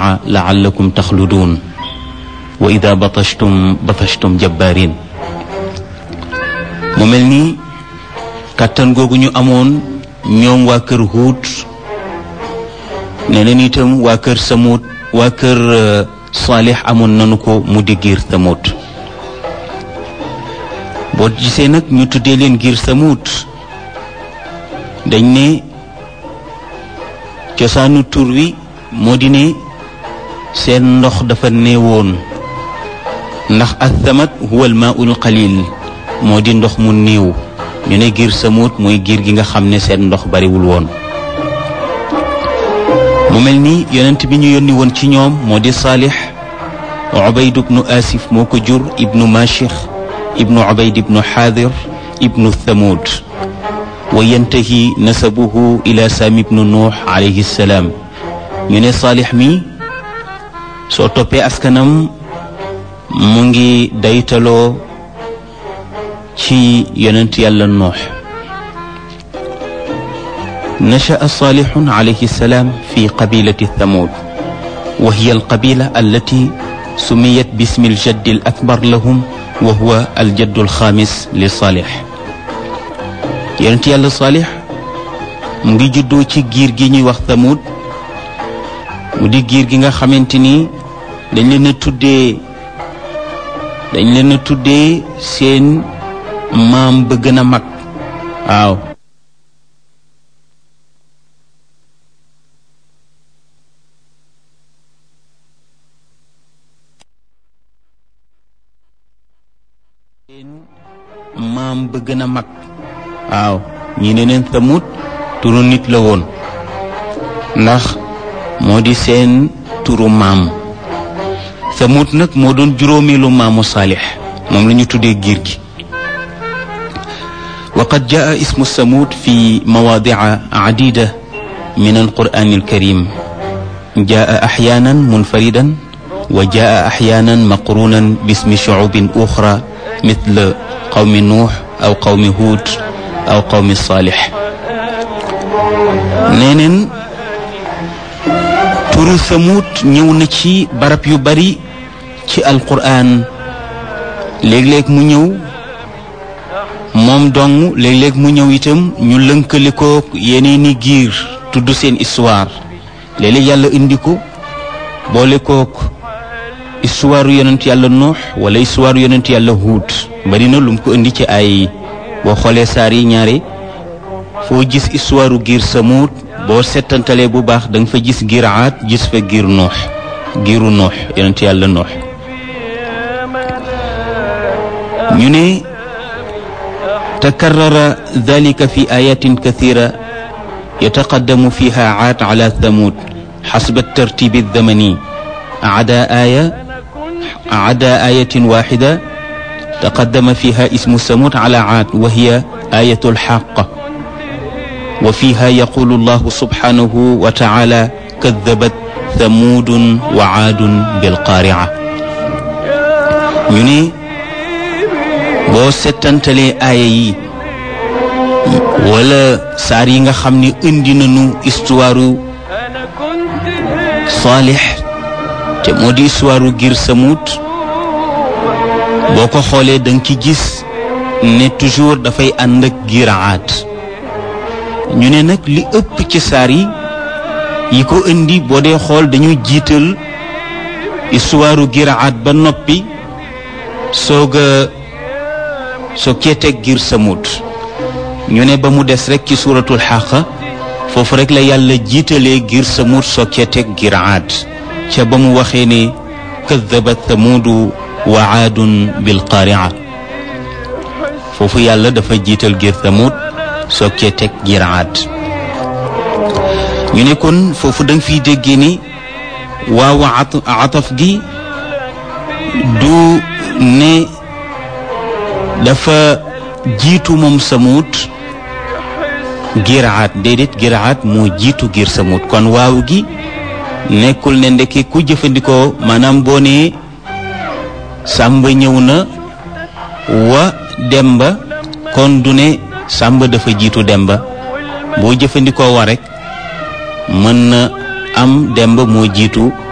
mawaadica laallakum taxluduun wa ida batashtum batashtum jabbaarin mu mel ni kàttan googu ñu amoon ñoom waa kër Huud ne leen itam waa kër Samuud waa kër Saalix amoon nanu ko mu di giir Samuud boo gisee nag ñu tuddee leen giir Samuud dañ ne cosaanu tur wi moo di ne seen ndox dafa néewoon ndax athamat huwa almaul qalil moo di ndox mu néew ñu ne giir Samuud mooy giir gi nga xam ne seen ndox bariwul woon mu mel ni yonent bi ñu yónni woon ci ñoom moo di Saalix Ubayd ibnu Asif moo ko jur ibnu Mashix ibnu Ubayd ibnu Xaadir ibnu Thamud wa yantahi nasabuhu ila Saam ibnu Nuux alayhi salaam ñu ne Saalix mi soo toppee askanam mu ngi daytaloo ci yonent yàlla Nuux نشأ صالح عليه السلام في قبيلة ثمود وهي القبيلة التي سميت باسم الجد الأكبر لهم وهو الجد الخامس لصالح يونت يالا صالح مغي جدو ci giir gi ñuy wax Thamud mu di giir gi nga xamante ni dañ leen a tuddee dañ leen a tuddee seen maam ba gën a mag waaw maam ba gën a mag waaw ñi ne neen Samud turu nit la woon ndax moo di seen turu maam Samud nag moo doon juróomeelu maamu Saalix moom la ñu tuddee giir gi wa qad jaa ismu Samud fi mawaadica cadida min alqur'an alkarim jaa axyaanan munfaridan wa jaa axyaanan maqrunan bismi shucubin uxra مثل قوم نوح أو قوم هود أو قوم صالح نينن turu Samud ñëw na ci barab yu bari ci alquran léeg-léeg mu ñëw moom dong léeg-léeg mu ñëw itam ñu lënkale ko yeneeni giir tudd seen histoire léeg-léeg yàlla indi ko boole kook histoire yonent yàlla nuux wala histoire yonent yàlla huut bari na lu mu ko indi ci ay boo xoolee saar yi ñaare foo gis histoire giir samuut boo settantalee bu baax da nga fa gis giir aat gis fa giir nuux giiru nuux yonent yàlla nuux ñu ne takarrara dalika fi ayatin kathira yataqaddamu fiha aat ala thamud xasba tartibi الزمني عدا آية عدا آية واحدة تقدم فيها اسم ثمود على عاد وهي آية الحاقة وفيها يقول الله سبحانه وتعالى كذبت ثمود وعاد بالقارعة ñu boo settantalee aaya yi wala saar yi nga xam ne indi nañu histoire Saalix te moo di histoire giir Samud boo ko xoolee da nga ci gis ne toujours dafay ànd ak giir Aad ñu ne nag li ëpp ci saar yi yi ko indi boo dee xool dañu jiital histoire giir Aad ba noppi soog a soog cee teg giir Samud ñu ne ba mu des rek ci suuratul Xaaqa foofu rek la yàlla jiitalee giir Samud soog cee teg giir Aad ca ba mu waxee ne kadabat thamuudu wa aadun bilqaaria foofu yàlla dafa jiital giir thamud soog cee teg giir aad ñu ne kon foofu da nga fiy déggee ni waaw ataf gi du ne dafa jiitu moom samut giir aad déedéet giir aad moo jiitu giir samut kon waaw gi nekkul ne ndeke ku jëfandikoo maanaam boo nee sàmba ñëw na wa demba kon du ne sàmba dafa jiitu demba boo jëfandikoo wa rek mën na am demba moo jiitu